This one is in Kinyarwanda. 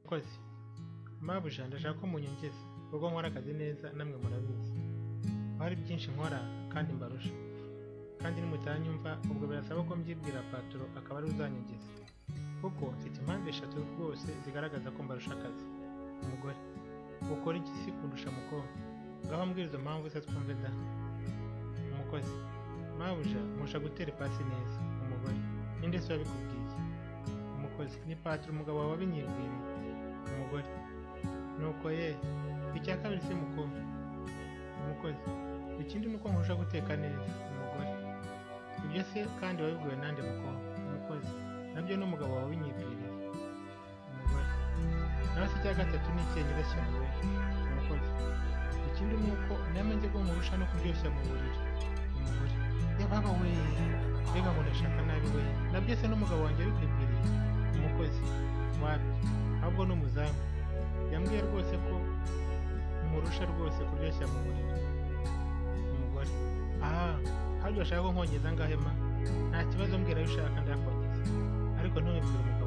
mukozi mabuja ndashaka ko munyongeza ubwo nkora akazi neza namwe murabizi aho hari byinshi nkora kandi mbarusha kandi nimutanyumva ubwo birasaba ko mbyibwira paturo akaba ari uzanyongeza kuko mfite impamvu eshatu rwose zigaragaza ko mbarusha akazi umugore ukora iki si kundusha mukobwa ngaho mbwira izo mpamvu se twumve da umukozi mabuja nkusha gutera ipasi neza umugore ninde se wabikubwiye umukozi ni paturo umugabo wawe wabinyibwiriye umugore nuko ye icya kabiri se mukobwa umukozi ikindi ni uko nkurusha guteka neza umugore ibyo se kandi wabibwiwe nande mukobwa umukozi nabyo ni umugabo wawe winyibwiriye umugore nawe se icya gatatu ni icyengera cyane we umukozi ikindi ni uko nama njye bwo murusha no kuryoshya mu buriri umugore yababa we mbega ngo ndashaka nabi we nabyo se n'umugabo wanjye wabikwibwiriye umukozi wapi ahubwo ni umuzamu yambwiye rwose ko murusha rwose kuryoshya mu buriri umugore aha haryo ashaka ko nkongeza ngahe ma nta kibazo mbwira ayo ushaka ndakongeza ariko ntumubwire umugore